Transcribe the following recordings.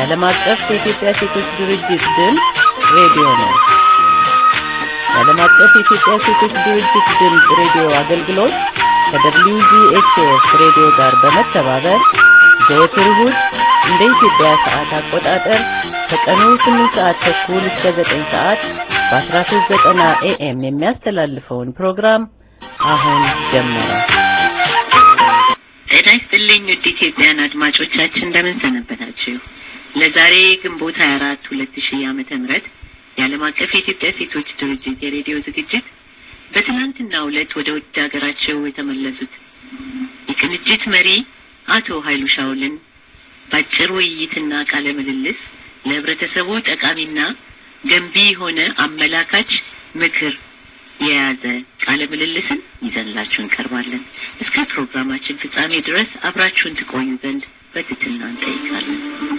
የዓለም አቀፍ የኢትዮጵያ ሴቶች ድርጅት ድምፅ ሬዲዮ ነው። የዓለም አቀፍ የኢትዮጵያ ሴቶች ድርጅት ድምፅ ሬዲዮ አገልግሎት ከWZHF ሬዲዮ ጋር በመተባበር ዘወትር እሁድ እንደ ኢትዮጵያ ሰዓት አቆጣጠር ከቀኑ 8 ሰዓት ተኩል እስከ 9 ሰዓት በ1390 ኤኤም የሚያስተላልፈውን ፕሮግራም አሁን ጀመረ። ጤና ይስጥልኝ ውድ ኢትዮጵያን አድማጮቻችን እንደምን ሰነበታችሁ? ለዛሬ ግንቦት 24 2000 ዓመተ ምህረት የዓለም አቀፍ የኢትዮጵያ ሴቶች ድርጅት የሬዲዮ ዝግጅት በትናንትናው ዕለት ወደ ውድ ሀገራቸው የተመለሱት የቅንጅት መሪ አቶ ኃይሉ ሻውልን በአጭር ውይይትና ቃለ ምልልስ ለህብረተሰቡ ጠቃሚና ገንቢ የሆነ አመላካች ምክር የያዘ ቃለ ምልልስን ይዘንላችሁ እንቀርባለን። እስከ ፕሮግራማችን ፍጻሜ ድረስ አብራችሁን ትቆዩ ዘንድ በትህትና እንጠይቃለን።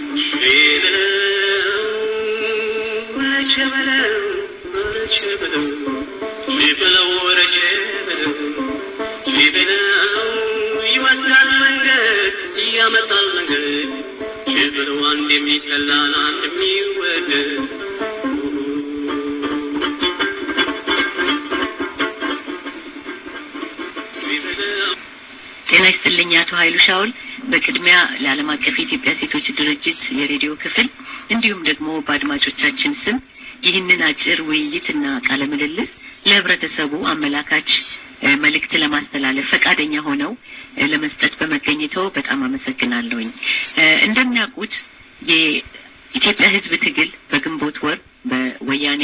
ይወስዳል መንገድ ያመጣል መንገድ ሽብሩ አንድ የሚጠላን አንድ የሚወደድ ጤና ይስጥልኝ አቶ ኃይሉ ሻውል። በቅድሚያ ለዓለም አቀፍ የኢትዮጵያ ሴቶች ድርጅት የሬዲዮ ክፍል እንዲሁም ደግሞ በአድማጮቻችን ስም ይህንን አጭር ውይይትና ቃለ ምልልስ ለህብረተሰቡ አመላካች መልእክት ለማስተላለፍ ፈቃደኛ ሆነው ለመስጠት በመገኘተው በጣም አመሰግናለሁኝ። እንደሚያውቁት የኢትዮጵያ ሕዝብ ትግል በግንቦት ወር በወያኔ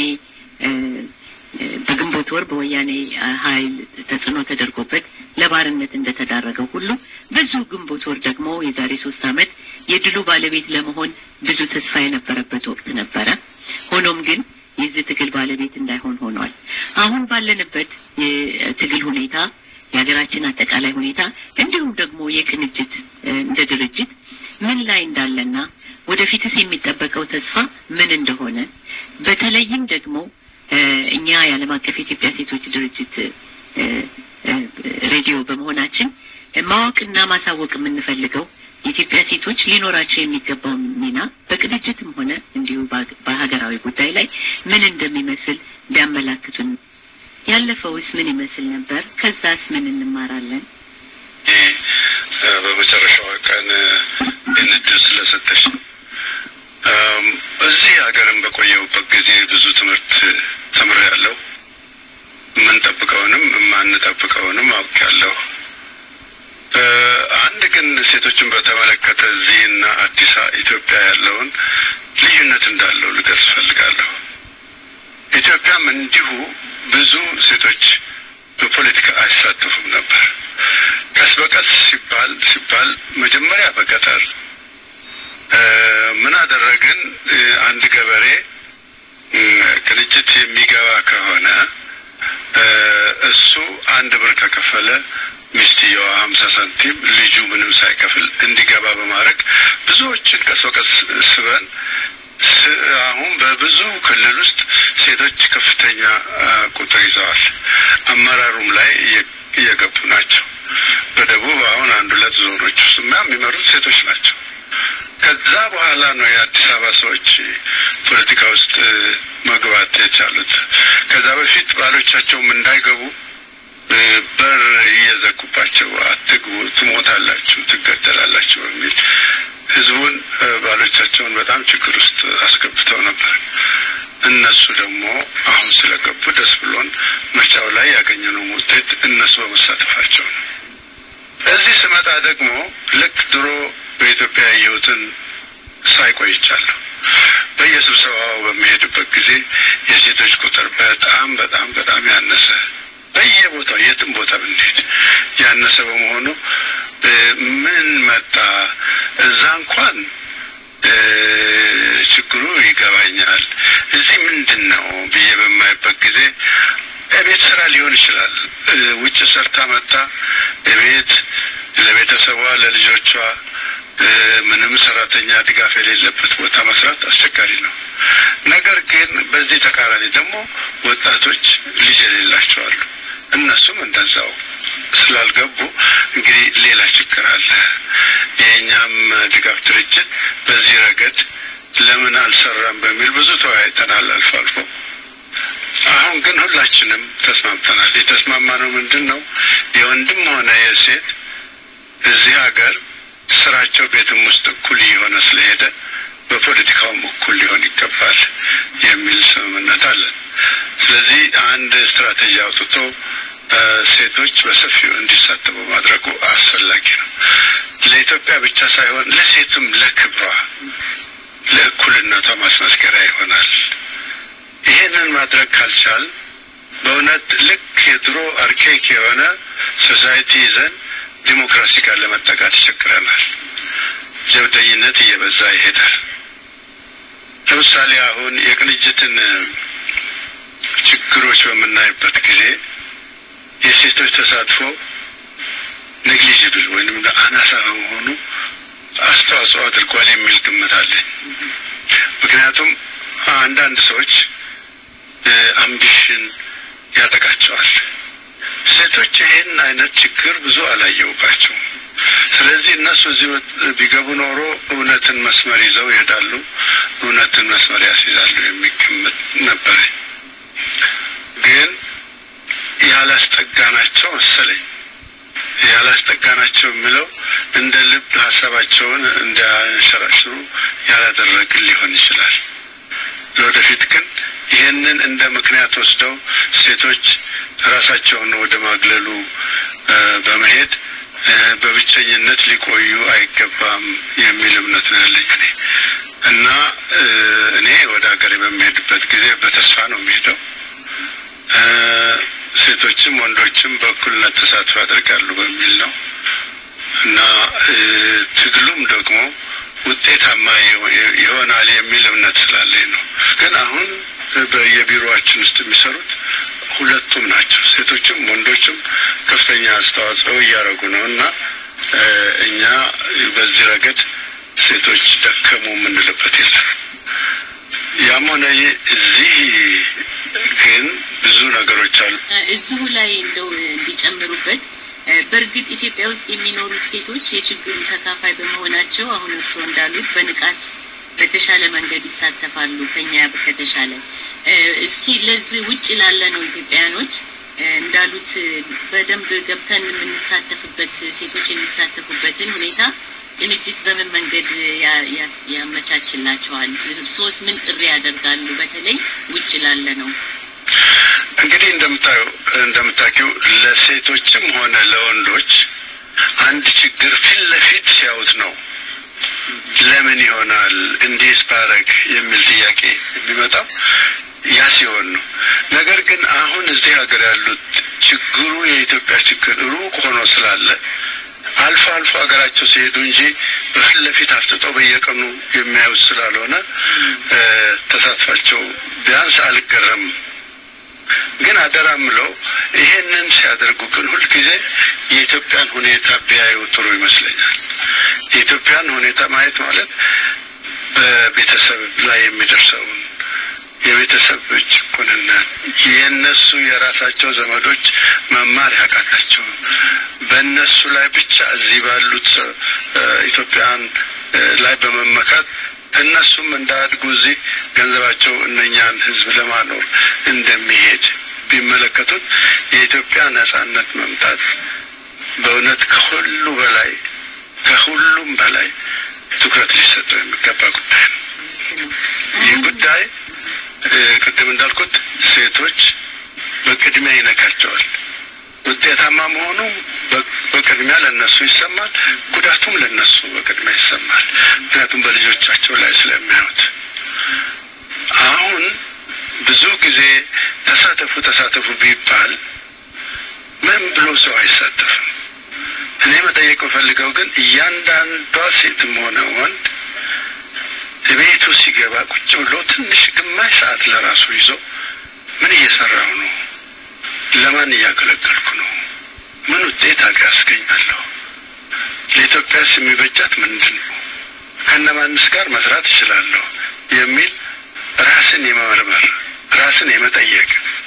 በግንቦት ወር በወያኔ ኃይል ተጽዕኖ ተደርጎበት ለባርነት እንደተዳረገው ሁሉ በዚሁ ግንቦት ወር ደግሞ የዛሬ ሶስት ዓመት የድሉ ባለቤት ለመሆን ብዙ ተስፋ የነበረበት ወቅት ነበረ። ሆኖም ግን የዚህ ትግል ባለቤት እንዳይሆን ሆኗል። አሁን ባለንበት የትግል ሁኔታ የሀገራችን አጠቃላይ ሁኔታ እንዲሁም ደግሞ የቅንጅት እንደ ድርጅት ምን ላይ እንዳለና ወደፊትስ የሚጠበቀው ተስፋ ምን እንደሆነ በተለይም ደግሞ እኛ የዓለም አቀፍ የኢትዮጵያ ሴቶች ድርጅት ሬዲዮ በመሆናችን ማወቅና ማሳወቅ የምንፈልገው የኢትዮጵያ ሴቶች ሊኖራቸው የሚገባው ሚና በቅንጅትም ሆነ እንዲሁ በሀገራዊ ጉዳይ ላይ ምን እንደሚመስል ቢያመላክቱን። ያለፈውስ ምን ይመስል ነበር? ከዛስ ምን እንማራለን? በመጨረሻው ቀን ይህን እድል ስለሰጠሽ እዚህ ሀገርም በቆየሁበት ጊዜ ብዙ ትምህርት ተምሬያለሁ። የምንጠብቀውንም የማንጠብቀውንም አውቄያለሁ። አንድ ግን ሴቶችን በተመለከተ እዚህና አዲስ ኢትዮጵያ ያለውን ልዩነት እንዳለው ልገልጽ እፈልጋለሁ። ኢትዮጵያም እንዲሁ ብዙ ሴቶች በፖለቲካ አይሳተፉም ነበር። ቀስ በቀስ ሲባል ሲባል መጀመሪያ በገጠር ምን አደረግን? አንድ ገበሬ ቅንጅት የሚገባ ከሆነ እሱ አንድ ብር ከከፈለ ሚስትየዋ ሀምሳ ሳንቲም ልጁ ምንም ሳይከፍል እንዲገባ በማድረግ ብዙዎችን ቀስ በቀስ ስበን አሁን በብዙ ክልል ውስጥ ሴቶች ከፍተኛ ቁጥር ይዘዋል። አመራሩም ላይ እየገቡ ናቸው። በደቡብ አሁን አንድ ሁለት ዞኖች ውስጥ የሚመሩት ሴቶች ናቸው። ከዛ በኋላ ነው የአዲስ አበባ ሰዎች ፖለቲካ ውስጥ መግባት የቻሉት። ከዛ በፊት ባሎቻቸውም እንዳይገቡ በር እየዘጉባቸው አትግቡ፣ ትሞታላችሁ፣ ትገደላላችሁ በሚል ህዝቡን ባሎቻቸውን በጣም ችግር ውስጥ አስገብተው ነበር። እነሱ ደግሞ አሁን ስለገቡ ደስ ብሎን ምርጫው ላይ ያገኘነው ውጤት እነሱ በመሳተፋቸው ነው። እዚህ ስመጣ ደግሞ ልክ ድሮ በኢትዮጵያ ያየሁትን ሳይቆይቻለሁ። በየስብሰባው በሚሄድበት ጊዜ የሴቶች ቁጥር በጣም በጣም በጣም ያነሰ በየቦታው የትም ቦታ ብንሄድ ያነሰ በመሆኑ ምን መጣ እዛ እንኳን ችግሩ ይገባኛል። እዚህ ምንድን ነው ብዬ በማይበት ጊዜ ቤት ስራ ሊሆን ይችላል። ውጭ ሰርታ መጣ ቤት ለቤተሰቧ ለልጆቿ ምንም ሰራተኛ ድጋፍ የሌለበት ቦታ መስራት አስቸጋሪ ነው። ነገር ግን በዚህ ተቃራኒ ደግሞ ወጣቶች ልጅ የሌላቸው አሉ። እነሱም እንደዛው ስላልገቡ እንግዲህ ሌላ ችግር አለ። የእኛም ድጋፍ ድርጅት በዚህ ረገድ ለምን አልሰራም በሚል ብዙ ተወያይተናል አልፎ አልፎ። አሁን ግን ሁላችንም ተስማምተናል። የተስማማነው ምንድን ነው? የወንድም ሆነ የሴት እዚህ ሀገር ስራቸው ቤትም ውስጥ እኩል እየሆነ ስለሄደ በፖለቲካውም እኩል ሊሆን ይገባል የሚል ስምምነት አለን። ስለዚህ አንድ ስትራቴጂ አውጥቶ ሴቶች በሰፊው እንዲሳተፉ ማድረጉ አስፈላጊ ነው። ለኢትዮጵያ ብቻ ሳይሆን ለሴቱም ለክብሯ፣ ለእኩልነቷ ማስመስከሪያ ይሆናል። ይሄንን ማድረግ ካልቻል በእውነት ልክ የድሮ አርኬክ የሆነ ሶሳይቲ ይዘን ዲሞክራሲ ጋር ለመጠቃት ይቸግረናል። ጀብደኝነት እየበዛ ይሄዳል። ለምሳሌ አሁን የቅንጅትን ችግሮች በምናይበት ጊዜ የሴቶች ተሳትፎ ኔግሊጅብል ወይም አናሳ በመሆኑ አስተዋጽኦ አድርጓል የሚል ግምት አለኝ። ምክንያቱም አንዳንድ ሰዎች አምቢሽን ያጠቃቸዋል። ሴቶች ይህን አይነት ችግር ብዙ አላየውባቸውም። ስለዚህ እነሱ እዚህ ቢገቡ ኖሮ እውነትን መስመር ይዘው ይሄዳሉ፣ እውነትን መስመር ያስይዛሉ የሚል ግምት ነበረኝ። ግን ያላስጠጋናቸው መሰለኝ። ያላስጠጋናቸው የሚለው እንደ ልብ ሀሳባቸውን እንዲያንሸራሽሩ ያላደረግን ሊሆን ይችላል። ለወደፊት ግን ይህንን እንደ ምክንያት ወስደው ሴቶች ራሳቸውን ወደ ማግለሉ በመሄድ በብቸኝነት ሊቆዩ አይገባም የሚል እምነት ነው ያለኝ እኔ እና እኔ ወደ ሀገሬ በሚሄድበት ጊዜ በተስፋ ነው የሚሄደው። ሴቶችም ወንዶችም በእኩልነት ተሳትፎ ያደርጋሉ በሚል ነው እና ትግሉም ደግሞ ውጤታማ ይሆናል የሚል እምነት ስላለኝ ነው። ግን አሁን በየቢሮዋችን ውስጥ የሚሰሩት ሁለቱም ናቸው። ሴቶችም ወንዶችም ከፍተኛ አስተዋጽኦ እያደረጉ ነው እና እኛ በዚህ ረገድ ሴቶች ደከሙ የምንልበት የለም። ያም ሆነ እዚህ ግን ብዙ ነገሮች አሉ። እዚሁ ላይ እንደው እንዲጨምሩበት በእርግጥ ኢትዮጵያ ውስጥ የሚኖሩት ሴቶች የችግሩ ተካፋይ በመሆናቸው አሁን እርስዎ እንዳሉት በንቃት በተሻለ መንገድ ይሳተፋሉ ከኛ ከተሻለ። እስኪ ለዚህ ውጭ ላለ ነው ኢትዮጵያውያኖች እንዳሉት በደንብ ገብተን የምንሳተፍበት ሴቶች የሚሳተፉበትን ሁኔታ ቅንጅት በምን መንገድ ያመቻችላቸዋል? እርሶስ ምን ጥሪ ያደርጋሉ? በተለይ ውጭ ላለ ነው። እንግዲህ እንደምታየው እንደምታውቂው ለሴቶችም ሆነ ለወንዶች አንድ ችግር ፊት ለፊት ሲያዩት ነው ለምን ይሆናል እንዲህ ባረግ የሚል ጥያቄ የሚመጣው ያ ሲሆን ነው። ነገር ግን አሁን እዚህ ሀገር ያሉት ችግሩ የኢትዮጵያ ችግር ሩቅ ሆኖ ስላለ አልፎ አልፎ ሀገራቸው ሲሄዱ እንጂ በፊት ለፊት አፍጥጠው በየቀኑ የሚያዩት ስላልሆነ ተሳትፏቸው ቢያንስ አልገረምም። ግን አደራ ምለው ይሄንን ሲያደርጉ ግን ሁልጊዜ የኢትዮጵያን ሁኔታ ቢያዩ ጥሩ ይመስለኛል። የኢትዮጵያን ሁኔታ ማየት ማለት በቤተሰብ ላይ የሚደርሰውን የቤተሰብ ጭቆንነት የእነሱ የራሳቸው ዘመዶች መማር ያቃታቸው በእነሱ ላይ ብቻ እዚህ ባሉት ኢትዮጵያን ላይ በመመካት እነሱም እንዳያድጉ እዚህ ገንዘባቸው እነኛን ሕዝብ ለማኖር እንደሚሄድ ቢመለከቱት የኢትዮጵያ ነጻነት መምጣት በእውነት ከሁሉ በላይ ከሁሉም በላይ ትኩረት ሊሰጠው የሚገባ ጉዳይ ነው። ይህ ጉዳይ ቅድም እንዳልኩት ሴቶች በቅድሚያ ይነካቸዋል። ውጤታማ መሆኑ በቅድሚያ ለነሱ ይሰማል፣ ጉዳቱም ለነሱ በቅድሚያ ይሰማል። ምክንያቱም በልጆቻቸው ላይ ስለሚያዩት። አሁን ብዙ ጊዜ ተሳተፉ ተሳተፉ ቢባል ምን ብሎ ሰው አይሳተፍም። እኔ መጠየቅ የምፈልገው ግን እያንዳንዷ ሴትም ሆነ ወንድ ቤቱ ሲገባ ቁጭ ብሎ ትንሽ ግማሽ ሰዓት ለራሱ ይዞ ምን እየሰራው ነው? ለማን እያገለገልኩ ነው? ምን ውጤት አስገኛለሁ? ለኢትዮጵያስ የሚበጃት ምንድን ነው? ከነማንስ ጋር መስራት እችላለሁ? የሚል ራስን የመመርመር ራስን የመጠየቅ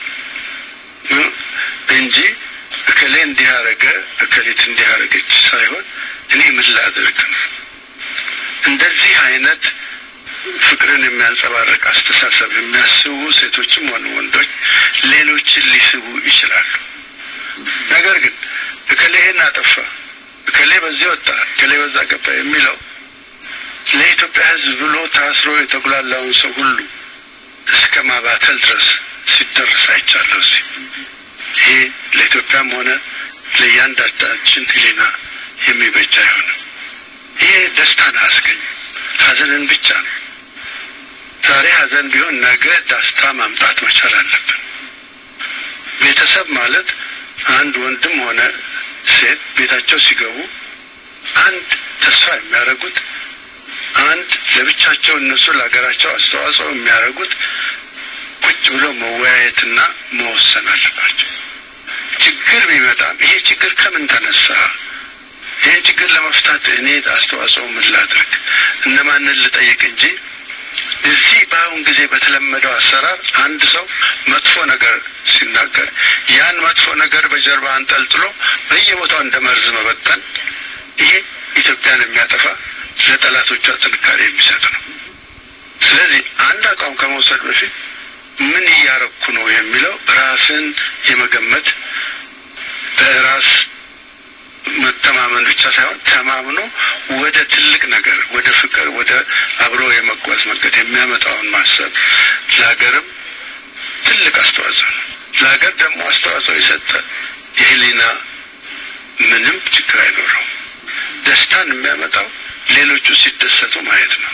እንጂ እከሌ እንዲህ አረገ እከሌት እንዲህ አረገች ሳይሆን እኔ ምን ላድርግ ነው። እንደዚህ አይነት ፍቅርን የሚያንጸባርቅ አስተሳሰብ የሚያስቡ ሴቶችም ሆኑ ወንዶች ሌሎችን ሊስቡ ይችላሉ። ነገር ግን እከሌ ይሄን አጠፋ፣ እከሌ በዚህ ወጣ፣ እከሌ በዛ ገባ የሚለው ለኢትዮጵያ ሕዝብ ብሎ ታስሮ የተጉላላውን ሰው ሁሉ እስከ ማባተል ድረስ ሲደርስ አይቻለሁ። እዚህ ይሄ ለኢትዮጵያም ሆነ ለእያንዳንዳችን ሕሊና የሚበጅ አይሆንም። ይሄ ደስታን አያስገኝም፣ ሀዘንን ብቻ ነው። ዛሬ ሀዘን ቢሆን ነገ ደስታ ማምጣት መቻል አለብን። ቤተሰብ ማለት አንድ ወንድም ሆነ ሴት ቤታቸው ሲገቡ አንድ ተስፋ የሚያደርጉት አንድ ለብቻቸው እነሱ ለሀገራቸው አስተዋጽኦ የሚያደርጉት ቁጭ ብሎ መወያየትና መወሰን አለባቸው። ችግር ቢመጣም ይሄ ችግር ከምን ተነሳ? ይህን ችግር ለመፍታት እኔ አስተዋጽኦ ምን ላድርግ፣ እነማንን ልጠይቅ እንጂ እዚህ በአሁን ጊዜ በተለመደው አሰራር አንድ ሰው መጥፎ ነገር ሲናገር ያን መጥፎ ነገር በጀርባ አንጠልጥሎ በየቦታው እንደ መርዝ መበተን ይሄ ኢትዮጵያን የሚያጠፋ ለጠላቶቿ ጥንካሬ የሚሰጥ ነው። ስለዚህ አንድ አቋም ከመውሰድ በፊት ምን እያረኩ ነው የሚለው ራስን የመገመት በራስ መተማመን ብቻ ሳይሆን ተማምኖ ወደ ትልቅ ነገር ወደ ፍቅር፣ ወደ አብሮ የመጓዝ መንገድ የሚያመጣውን ማሰብ ለሀገርም ትልቅ አስተዋጽኦ ነው። ለሀገር ደግሞ አስተዋጽኦ የሰጠ የህሊና ምንም ችግር አይኖረውም። ደስታን የሚያመጣው ሌሎቹ ሲደሰቱ ማየት ነው።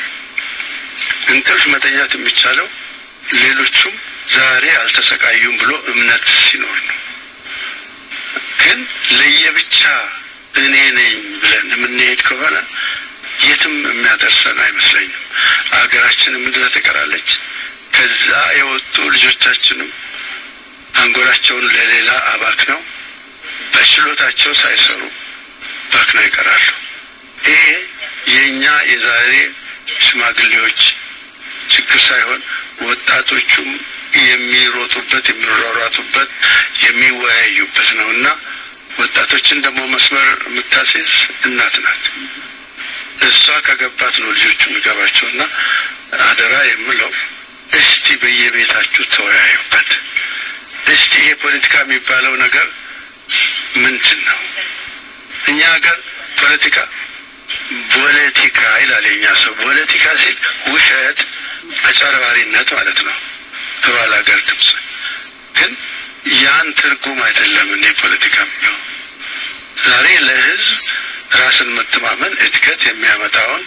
እንቅልፍ መተኛት የሚቻለው ሌሎቹም ዛሬ አልተሰቃዩም ብሎ እምነት ሲኖር ነው። ግን ለየብቻ እኔ ነኝ ብለን የምንሄድ ከሆነ የትም የሚያደርሰን አይመስለኝም። አገራችንም እንደዛ ትቀራለች። ከዛ የወጡ ልጆቻችንም አንጎላቸውን ለሌላ አባክነው በችሎታቸው ሳይሰሩ ባክነው ይቀራሉ። ይሄ የእኛ የዛሬ ሽማግሌዎች ችግር ሳይሆን ወጣቶቹም የሚሮጡበት የሚሯሯጡበት የሚወያዩበት ነው እና ወጣቶችን ደግሞ መስመር የምታስይዝ እናት ናት። እሷ ከገባት ነው ልጆቹ የሚገባቸው እና አደራ የምለው እስቲ በየቤታችሁ ተወያዩበት። እስቲ ይሄ ፖለቲካ የሚባለው ነገር ምንድን ነው? እኛ ሀገር ፖለቲካ ፖለቲካ ይላል የኛ ሰው። ፖለቲካ ሲል ውሸት፣ አጨርባሪነት ማለት ነው በባል ሀገር ድምፅ። ግን ያን ትርጉም አይደለም እኔ ፖለቲካ የሚለው ዛሬ ለህዝብ ራስን መተማመን እድገት የሚያመጣውን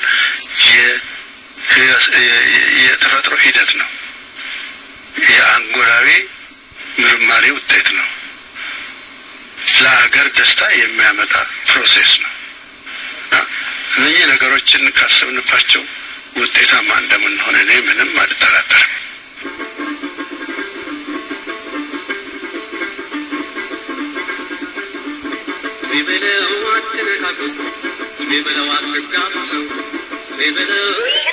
የተፈጥሮ ሂደት ነው። የአንጎላዊ ምርማሪ ውጤት ነው። ለሀገር ደስታ የሚያመጣ ፕሮሴስ ነው። እነዚህ ነገሮችን ካሰብንባቸው ውጤታማ እንደምንሆን እኔ ምንም አልጠራጠርም። ቢበለው አትነካኩት፣ ቢበለው አትጋፉ፣ ቢበለው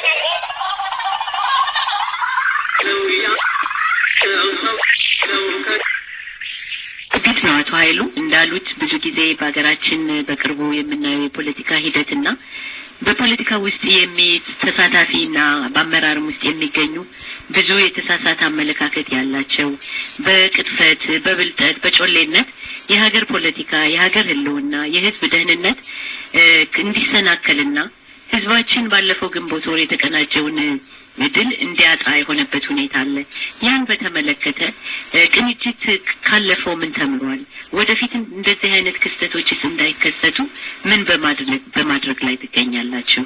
ሰው ያ- ሰው ሰው ሰው ከ- እርግጥ ነው አቶ ኃይሉ እንዳሉት ብዙ ጊዜ በሀገራችን በቅርቡ የምናየው የፖለቲካ ሂደትና በፖለቲካ ውስጥ የሚ ተሳታፊና በአመራርም ውስጥ የሚገኙ ብዙ የተሳሳተ አመለካከት ያላቸው በቅጥፈት፣ በብልጠት፣ በጮሌነት የሀገር ፖለቲካ፣ የሀገር ሕልውና፣ የሕዝብ ደህንነት እ እንዲሰናከልና ሕዝባችን ባለፈው ግንቦት ወር የተቀናጀውን ድል እንዲያጣ የሆነበት ሁኔታ አለ። ያን በተመለከተ እ ቅንጅት ካለፈው ምን ተምሯል? ወደፊት እንደዚህ አይነት ክስተቶችስ እንዳይከሰቱ ምን በማድረግ በማድረግ ላይ ትገኛላችሁ?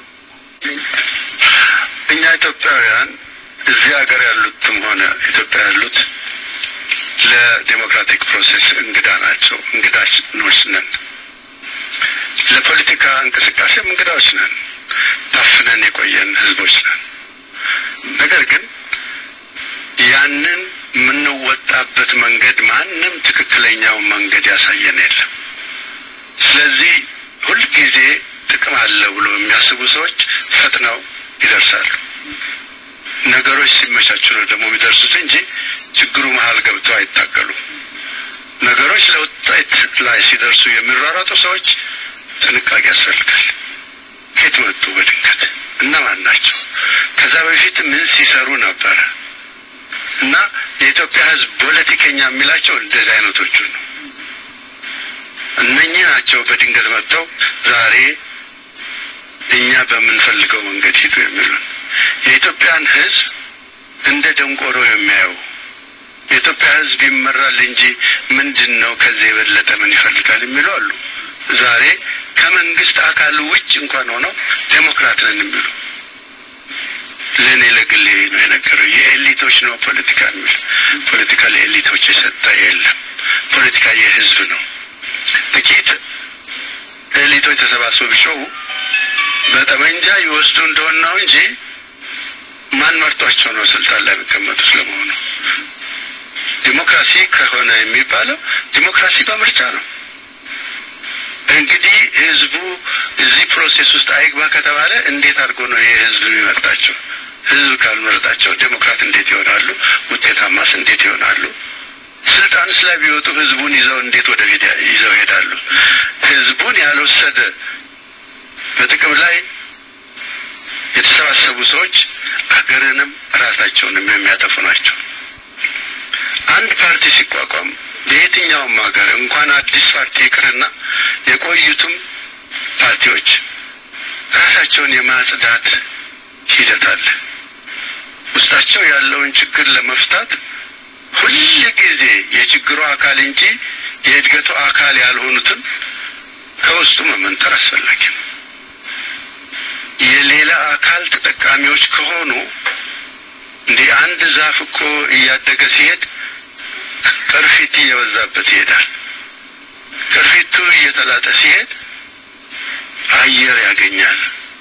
እኛ ኢትዮጵያውያን እዚህ ሀገር ያሉትም ሆነ ኢትዮጵያ ያሉት ለዴሞክራቲክ ፕሮሴስ እንግዳ ናቸው። እንግዳዎች ነን። ለፖለቲካ እንቅስቃሴም እንግዳዎች ነን። ታፍነን የቆየን ህዝቦች ነን። ነገር ግን ያንን የምንወጣበት መንገድ ማንም ትክክለኛውን መንገድ ያሳየን የለም። ስለዚህ ሁልጊዜ ጥቅም አለ ብሎ የሚያስቡ ሰዎች ፈጥነው ይደርሳሉ። ነገሮች ሲመቻቹ ነው ደግሞ የሚደርሱት እንጂ ችግሩ መሀል ገብተው አይታገሉም። ነገሮች ለውጤት ላይ ሲደርሱ የሚሯሯጡ ሰዎች ጥንቃቄ ያስፈልጋል። ከየት መጡ? በድንገት እነማን ናቸው? ከዛ በፊት ምን ሲሰሩ ነበረ? እና የኢትዮጵያ ሕዝብ ፖለቲከኛ የሚላቸው እንደዚህ አይነቶቹ ነው። እነኚህ ናቸው በድንገት መጥተው ዛሬ እኛ በምንፈልገው መንገድ ሂዱ የሚሉን የኢትዮጵያን ሕዝብ እንደ ደንቆሮ የሚያዩ የኢትዮጵያ ሕዝብ ይመራል እንጂ ምንድን ነው ከዚህ የበለጠ ምን ይፈልጋል የሚሉ አሉ። ዛሬ ከመንግስት አካል ውጭ እንኳን ሆነው ዴሞክራት ነን የሚሉ ለእኔ ለግሌ ነው የነገረው። የኤሊቶች ነው ፖለቲካ የሚል ፖለቲካ ለኤሊቶች የሰጠ የለም። ፖለቲካ የህዝብ ነው። ጥቂት ኤሊቶች ተሰባስበው ቢጮሁ በጠመንጃ ይወስዱ እንደሆነ ነው እንጂ ማን መርጧቸው ነው ስልጣን ላይ የሚቀመጡት? ለመሆኑ ዲሞክራሲ ከሆነ የሚባለው ዲሞክራሲ በምርጫ ነው። እንግዲህ ህዝቡ እዚህ ፕሮሴስ ውስጥ አይግባ ከተባለ እንዴት አድርጎ ነው ይህ ህዝብ የሚመርጣቸው? ህዝብ ካልመረጣቸው ዴሞክራት እንዴት ይሆናሉ? ውጤታማስ እንዴት ይሆናሉ? ስልጣንስ ላይ ቢወጡ ህዝቡን ይዘው እንዴት ወደ ፊት ይዘው ይሄዳሉ? ህዝቡን ያልወሰደ በጥቅም ላይ የተሰባሰቡ ሰዎች ሀገርንም ራሳቸውንም የሚያጠፉ ናቸው። አንድ ፓርቲ ሲቋቋም በየትኛውም ሀገር እንኳን አዲስ ፓርቲ ይቅርና የቆዩትም ፓርቲዎች ራሳቸውን የማጽዳት ሂደት አለ። ውስጣቸው ያለውን ችግር ለመፍታት ሁል ጊዜ የችግሩ አካል እንጂ የእድገቱ አካል ያልሆኑትን ከውስጡ መመንጠር አስፈላጊ ነው። የሌላ አካል ተጠቃሚዎች ከሆኑ እንዲህ አንድ ዛፍ እኮ እያደገ ሲሄድ ቅርፊት እየበዛበት ይሄዳል። ቅርፊቱ እየተላጠ ሲሄድ አየር ያገኛል፣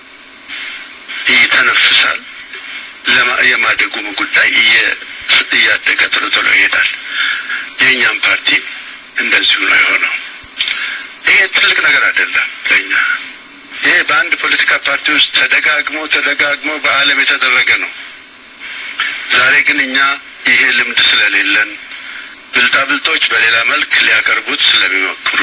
ይተነፍሳል። የማደጉም ጉዳይ እያደገ ቶሎ ቶሎ ይሄዳል። የእኛም ፓርቲ እንደዚሁ ነው የሆነው። ይሄ ትልቅ ነገር አይደለም ለእኛ። ይሄ በአንድ ፖለቲካ ፓርቲ ውስጥ ተደጋግሞ ተደጋግሞ በዓለም የተደረገ ነው። ዛሬ ግን እኛ ይሄ ልምድ ስለሌለን ብልጣብልጦች በሌላ መልክ ሊያቀርቡት ስለሚሞክሩ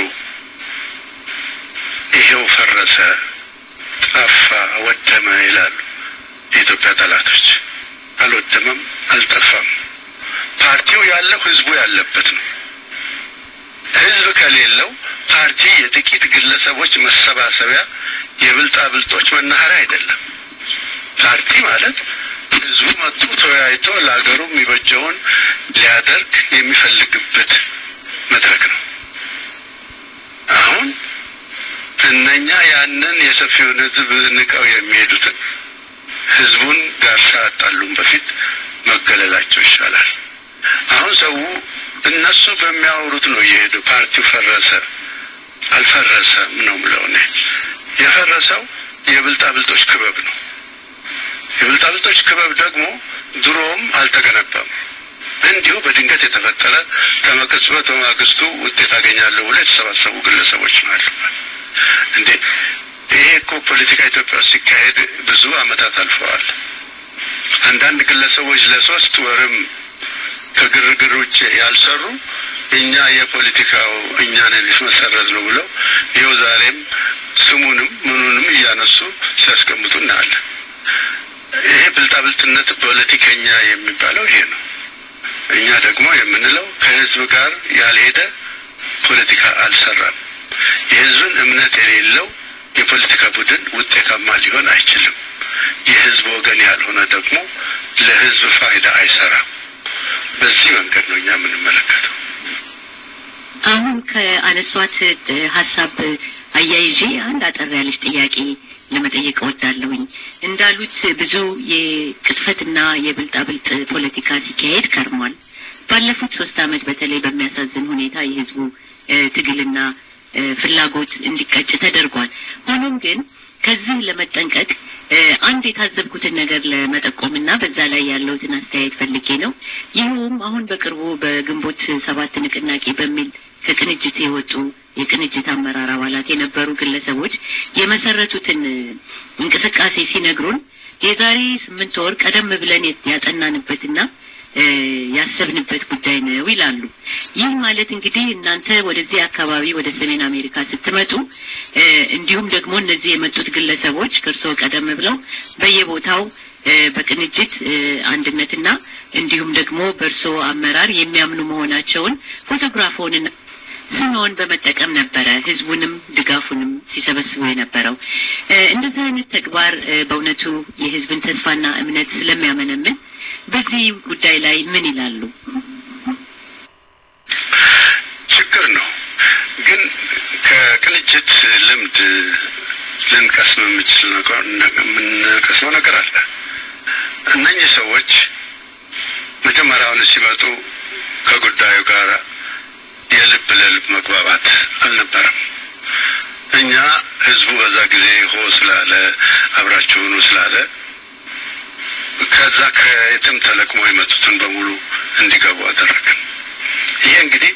ይሄው ፈረሰ፣ ጠፋ፣ ወደመ ይላሉ የኢትዮጵያ ጠላቶች። አልወደመም፣ አልጠፋም። ፓርቲው ያለው ህዝቡ ያለበት ነው። ህዝብ ከሌለው ፓርቲ የጥቂት ግለሰቦች መሰባሰቢያ፣ የብልጣብልጦች መናኸሪያ አይደለም። ፓርቲ ማለት ህዝቡ መጥቶ ተወያይቶ ለሀገሩ የሚበጀውን ሊያደርግ የሚፈልግበት መድረክ ነው። አሁን እነኛ ያንን የሰፊውን ህዝብ ንቀው የሚሄዱትን ህዝቡን ጋር ሳያጣሉም በፊት መገለላቸው ይሻላል። አሁን ሰው እነሱ በሚያወሩት ነው እየሄዱ ፓርቲው ፈረሰ አልፈረሰም ነው ምለው እኔ የፈረሰው የብልጣብልጦች ክበብ ነው። የብልጣብልጦች ክበብ ደግሞ ድሮም አልተገነባም። እንዲሁ በድንገት የተፈጠረ ከመቅጽበት በማግስቱ ውጤት አገኛለሁ ብሎ የተሰባሰቡ ግለሰቦች ናቸው። እንዴ ይሄ እኮ ፖለቲካ ኢትዮጵያ ውስጥ ሲካሄድ ብዙ አመታት አልፈዋል። አንዳንድ ግለሰቦች ለሶስት ወርም ከግርግር ውጭ ያልሰሩ እኛ የፖለቲካው እኛ ነን መሰረት ነው ብለው ይኸው ዛሬም ስሙንም ምኑንም እያነሱ ሲያስቀምጡ እናያለን። ይሄ ብልጣብልጥነት ፖለቲከኛ የሚባለው ይሄ ነው። እኛ ደግሞ የምንለው ከህዝብ ጋር ያልሄደ ፖለቲካ አልሰራም። የህዝብን እምነት የሌለው የፖለቲካ ቡድን ውጤታማ ሊሆን አይችልም። የህዝብ ወገን ያልሆነ ደግሞ ለህዝብ ፋይዳ አይሰራም። በዚህ መንገድ ነው እኛ የምንመለከተው። አሁን ከአነሷት ሀሳብ አያይዤ አንድ አጠር ያለች ጥያቄ ለመጠየቅ እወዳለሁኝ። እንዳሉት ብዙ የቅጥፈትና የብልጣብልጥ ፖለቲካ ሲካሄድ ከርሟል። ባለፉት ሶስት አመት በተለይ በሚያሳዝን ሁኔታ የህዝቡ ትግልና ፍላጎት እንዲቀጭ ተደርጓል። ሆኖም ግን ከዚህ ለመጠንቀቅ አንድ የታዘብኩትን ነገር ለመጠቆምና በዛ ላይ ያለውትን አስተያየት ፈልጌ ነው። ይኸውም አሁን በቅርቡ በግንቦት ሰባት ንቅናቄ በሚል ከቅንጅት የወጡ የቅንጅት አመራር አባላት የነበሩ ግለሰቦች የመሰረቱትን እንቅስቃሴ ሲነግሩን የዛሬ ስምንት ወር ቀደም ብለን ያጠናንበትና እ ያሰብንበት ጉዳይ ነው ይላሉ። ይህ ማለት እንግዲህ እናንተ ወደዚህ አካባቢ ወደ ሰሜን አሜሪካ ስትመጡ እ እንዲሁም ደግሞ እነዚህ የመጡት ግለሰቦች ከእርስዎ ቀደም ብለው በየቦታው እ በቅንጅት እ አንድነትና እንዲሁም ደግሞ በእርስዎ አመራር የሚያምኑ መሆናቸውን ፎቶግራፎንና ስምዎን በመጠቀም ነበረ ህዝቡንም ድጋፉንም ሲሰበስቡ የነበረው። እ እንደዚህ አይነት ተግባር እ በእውነቱ የህዝብን ተስፋና እምነት ስለሚያመነምን በዚህ ጉዳይ ላይ ምን ይላሉ? ችግር ነው። ግን ከቅንጅት ልምድ ልንቀስም የምችል ነገር የምንቀስመው ነገር አለ። እነኚህ ሰዎች መጀመሪያውን ሲመጡ ከጉዳዩ ጋር የልብ ለልብ መግባባት አልነበረም። እኛ ህዝቡ በዛ ጊዜ ሆ ስላለ አብራችሁ ሁኑ ስላለ ከዛ ከየትም ተለቅሞ የመጡትን በሙሉ እንዲገቡ አደረግን። ይሄ እንግዲህ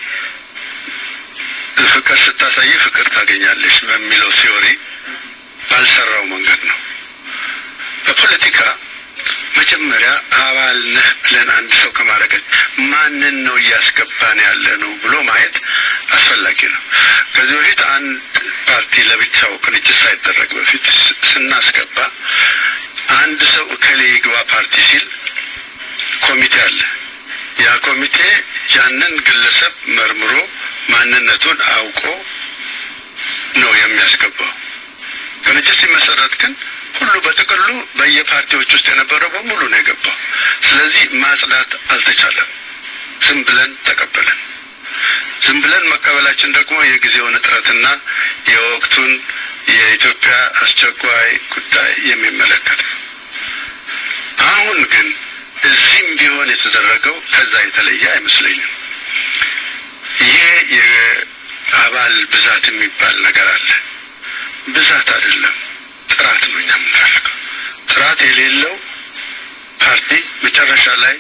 ፍቅር ስታሳይ ፍቅር ታገኛለሽ በሚለው ሲዮሪ ባልሰራው መንገድ ነው። በፖለቲካ መጀመሪያ አባል ነህ ብለን አንድ ሰው ከማድረገች ማንን ነው እያስገባን ያለ ነው ብሎ ማየት አስፈላጊ ነው። ከዚህ በፊት አንድ ፓርቲ ለብቻው ቅንጅት ሳይደረግ በፊት ስናስገባ አንድ ሰው እከሌ ይግባ ፓርቲ ሲል ኮሚቴ አለ። ያ ኮሚቴ ያንን ግለሰብ መርምሮ ማንነቱን አውቆ ነው የሚያስገባው። ቅንጅት ሲመሰረት ግን ሁሉ በጥቅሉ በየፓርቲዎች ውስጥ የነበረው በሙሉ ነው የገባው። ስለዚህ ማጽዳት አልተቻለም። ዝም ብለን ተቀበልን። ዝም ብለን መቀበላችን ደግሞ የጊዜውን እጥረትና የወቅቱን የኢትዮጵያ አስቸኳይ ጉዳይ የሚመለከት ነው። አሁን ግን እዚህም ቢሆን የተደረገው ከዛ የተለየ አይመስለኝም። ይሄ የአባል ብዛት የሚባል ነገር አለ። ብዛት አይደለም፣ ጥራት ነው እኛ የምንፈልገው። ጥራት የሌለው ፓርቲ መጨረሻ ላይ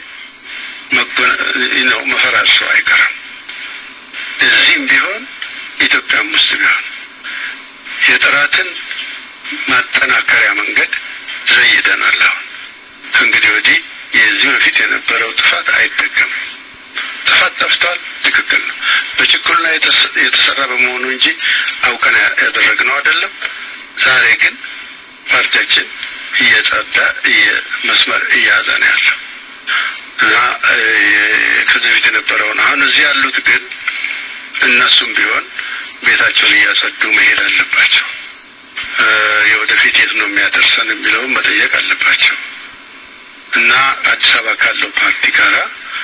ነው መፈራረሱ አይቀርም። እዚህም ቢሆን ኢትዮጵያም ውስጥ ቢሆን የጥራትን ማጠናከሪያ መንገድ ዘይደናል። አሁን ከእንግዲህ ወዲህ የዚህ በፊት የነበረው ጥፋት አይደገምም። ጥፋት ጠፍቷል፣ ትክክል ነው። በችኩልና የተሰራ በመሆኑ እንጂ አውቀን ያደረግነው አይደለም። ዛሬ ግን ፓርቲያችን እየጸዳ መስመር እየያዘ ነው ያለው እና ከዚህ በፊት የነበረውን አሁን እዚህ ያሉት ግን እነሱም ቢሆን ቤታቸውን እያጸዱ መሄድ አለባቸው። የወደፊት የት ነው የሚያደርሰን የሚለውን መጠየቅ አለባቸው እና አዲስ አበባ ካለው ፓርቲ ጋራ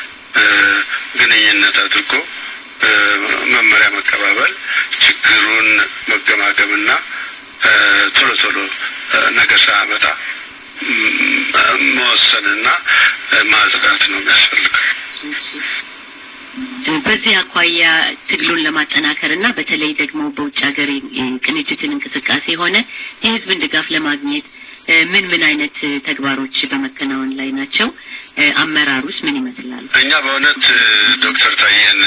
ግንኙነት አድርጎ መመሪያ መቀባበል፣ ችግሩን መገማገምና ቶሎ ቶሎ ነገር ሳያመጣ መወሰንና ማጽዳት ነው የሚያስፈልገው። በዚህ አኳያ ትግሉን ለማጠናከር እና በተለይ ደግሞ በውጭ ሀገር ቅንጅትን እንቅስቃሴ ሆነ የህዝብን ድጋፍ ለማግኘት ምን ምን አይነት ተግባሮች በመከናወን ላይ ናቸው? አመራሩስ ምን ይመስላል? እኛ በእውነት ዶክተር ታዬን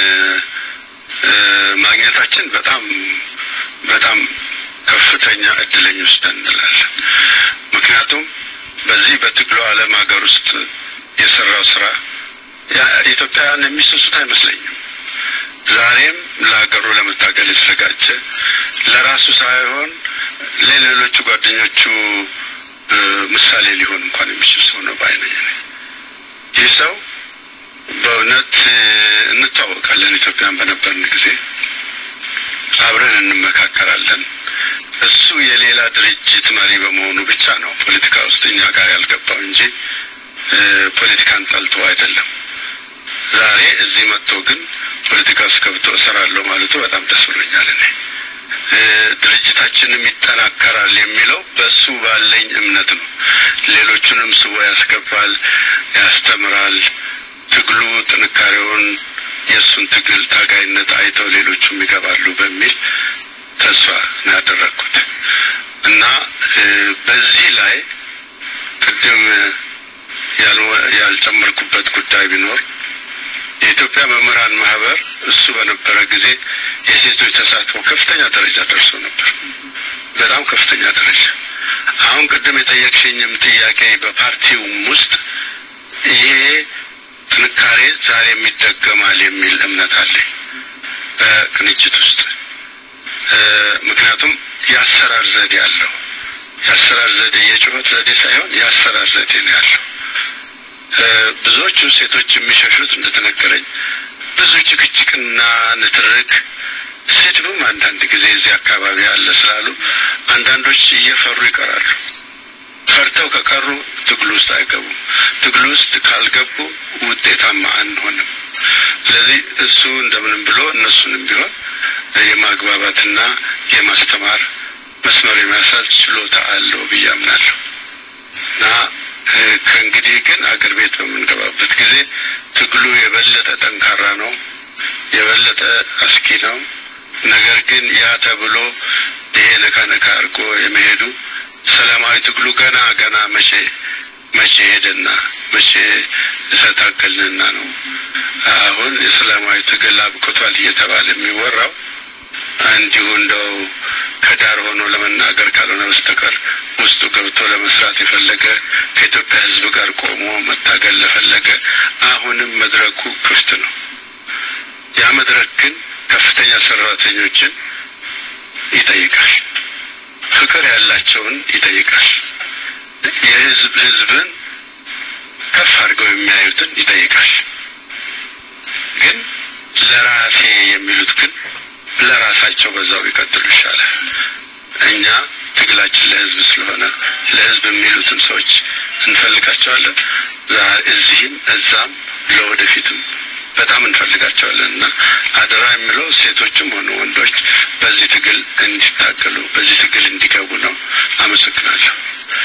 ማግኘታችን በጣም በጣም ከፍተኛ እድለኞች ነን እንላለን። ምክንያቱም በዚህ በትግሉ ዓለም ሀገር ውስጥ የሰራው ስራ ኢትዮጵያውያን የሚሰሱት አይመስለኝም። ዛሬም ለሀገሩ ለመታገል የተዘጋጀ ለራሱ ሳይሆን ለሌሎቹ ጓደኞቹ ምሳሌ ሊሆን እንኳን የሚችል ሰው ነው ባይነኝ ነኝ። ይህ ሰው በእውነት እንታወቃለን። ኢትዮጵያን በነበርን ጊዜ አብረን እንመካከራለን። እሱ የሌላ ድርጅት መሪ በመሆኑ ብቻ ነው ፖለቲካ ውስጥ እኛ ጋር ያልገባው እንጂ ፖለቲካን ጠልቶ አይደለም። ዛሬ እዚህ መጥቶ ግን ፖለቲካ ውስጥ ገብቶ እሰራለሁ ማለቱ በጣም ደስ ብሎኛል። እኔ ድርጅታችንም ይጠናከራል የሚለው በሱ ባለኝ እምነት ነው። ሌሎቹንም ስቦ ያስገባል፣ ያስተምራል። ትግሉ ጥንካሬውን የእሱን ትግል ታጋይነት አይተው ሌሎቹም ይገባሉ በሚል ተስፋ ነው ያደረግኩት እና በዚህ ላይ ቅድም ያልጨመርኩበት ጉዳይ ቢኖር የኢትዮጵያ መምህራን ማህበር እሱ በነበረ ጊዜ የሴቶች ተሳትፎ ከፍተኛ ደረጃ ደርሶ ነበር። በጣም ከፍተኛ ደረጃ። አሁን ቅድም የጠየቅሽኝም ጥያቄ በፓርቲውም ውስጥ ይሄ ጥንካሬ ዛሬም ይደገማል የሚል እምነት አለኝ በቅንጅት ውስጥ እ፣ ምክንያቱም የአሰራር ዘዴ አለው። የአሰራር ዘዴ የጩኸት ዘዴ ሳይሆን የአሰራር ዘዴ ነው ያለው። እ፣ ብዙዎቹ ሴቶች የሚሸሹት እንደተነገረኝ ብዙ ጭቅጭቅና ንትርክ ስድብም አንዳንድ ጊዜ እዚህ አካባቢ አለ ስላሉ አንዳንዶች እየፈሩ ይቀራሉ። ፈርተው ከቀሩ ትግሉ ውስጥ አይገቡም። ትግሉ ውስጥ ካልገቡ ውጤታማ አንሆንም። ስለዚህ እሱ እንደምንም ብሎ እነሱንም ቢሆን የማግባባትና የማስተማር መስመር የሚያሳዝ ችሎታ አለው ብዬ አምናለሁ እና እ፣ ከእንግዲህ ግን አገር ቤት በምንገባበት ጊዜ ትግሉ የበለጠ ጠንካራ ነው፣ የበለጠ አስኪ ነው። ነገር ግን ያ ተብሎ ይሄ ነካ ነካ አድርጎ የመሄዱ ሰላማዊ ትግሉ ገና ገና መቼ መቼ ሄደና መቼ ተታገልንና ነው አሁን የሰላማዊ ትግል አብቅቷል እየተባለ የሚወራው እንዲሁ እንደው ከዳር ሆኖ ለመናገር ካልሆነ በስተቀር ውስጡ ገብቶ ለመስራት የፈለገ ከኢትዮጵያ ሕዝብ ጋር ቆሞ መታገል ለፈለገ አሁንም መድረኩ ክፍት ነው። ያ መድረክ ግን ከፍተኛ ሰራተኞችን ይጠይቃል። ፍቅር ያላቸውን ይጠይቃል። የህዝብ ህዝብን ከፍ አድርገው የሚያዩትን ይጠይቃል። ግን ለራሴ የሚሉት ግን ለራሳቸው በዛው ቢቀጥሉ ይሻላል። እኛ ትግላችን ለህዝብ ስለሆነ ለህዝብ የሚሉትን ሰዎች እንፈልጋቸዋለን። ዛ- እዚህም እዛም ለወደፊትም በጣም እንፈልጋቸዋለን እና አደራ የሚለው ሴቶችም ሆኑ ወንዶች በዚህ ትግል እንዲታገሉ በዚህ ትግል እንዲገቡ ነው። አመሰግናለሁ።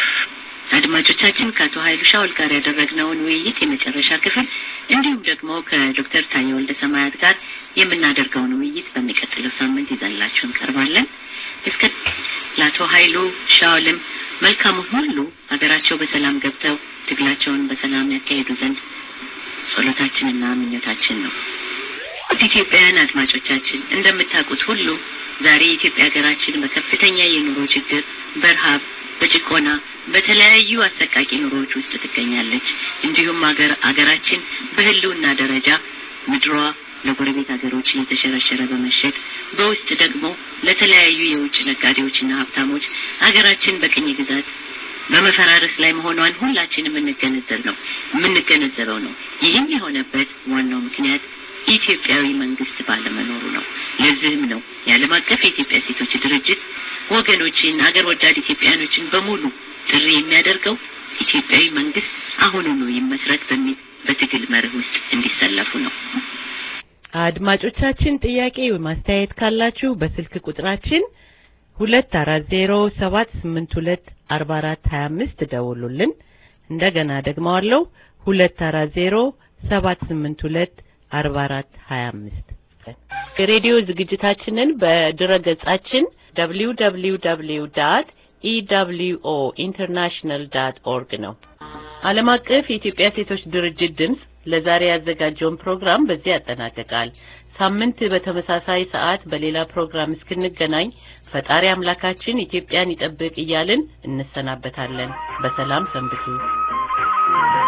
አድማጮቻችን ከአቶ ኃይሉ ሻውል ጋር ያደረግነውን ውይይት የመጨረሻ ክፍል እንዲሁም ደግሞ ከዶክተር ታዬ ወልደ ሰማያት ጋር የምናደርገውን ውይይት በሚቀጥለው ሳምንት ይዘንላችሁ እንቀርባለን። እስከ ለአቶ ኃይሉ ሻውልም መልካሙን ሁሉ ሀገራቸው በሰላም ገብተው ትግላቸውን በሰላም ያካሄዱ ዘንድ ጸሎታችንና ምኞታችን ነው። ኢትዮጵያውያን አድማጮቻችን እንደምታውቁት ሁሉ ዛሬ የኢትዮጵያ ሀገራችን በከፍተኛ የኑሮ ችግር፣ በረሃብ፣ በጭቆና በተለያዩ አሰቃቂ ኑሮዎች ውስጥ ትገኛለች። እንዲሁም ሀገር ሀገራችን በህልውና ደረጃ ምድሯ ለጎረቤት ሀገሮች እየተሸረሸረ በመሸጥ በውስጥ ደግሞ ለተለያዩ የውጭ ነጋዴዎችና ሀብታሞች ሀገራችን በቅኝ ግዛት በመፈራረስ ላይ መሆኗን ሁላችንም የምንገነዘብ ነው የምንገነዘበው ነው። ይህም የሆነበት ዋናው ምክንያት ኢትዮጵያዊ መንግስት ባለመኖሩ ነው። ለዚህም ነው የዓለም አቀፍ የኢትዮጵያ ሴቶች ድርጅት ወገኖችን አገር ወዳድ ኢትዮጵያኖችን በሙሉ ጥሪ የሚያደርገው ኢትዮጵያዊ መንግስት አሁኑኑ ይመስረት በሚል በትግል መርህ ውስጥ እንዲሰለፉ ነው። አድማጮቻችን ጥያቄ ወይም አስተያየት ካላችሁ በስልክ ቁጥራችን ሁለት አራት ዜሮ ሰባት ስምንት ሁለት አርባ አራት ሀያ አምስት ደውሉልን። እንደገና ደግመዋለሁ ሁለት አራት ዜሮ ሰባት ስምንት ሁለት አርባ አራት ሀያ አምስት የሬዲዮ ዝግጅታችንን በድረ ገጻችን ደብሊው ደብሊው ደብሊው ዳት ኢደብሊውኦ ኢንተርናሽናል ዳት ኦርግ ነው። ዓለም አቀፍ የኢትዮጵያ ሴቶች ድርጅት ድምፅ ለዛሬ ያዘጋጀውን ፕሮግራም በዚህ ያጠናቅቃል። ሳምንት በተመሳሳይ ሰዓት በሌላ ፕሮግራም እስክንገናኝ ፈጣሪ አምላካችን ኢትዮጵያን ይጠብቅ እያልን እንሰናበታለን። በሰላም ሰንብቱ።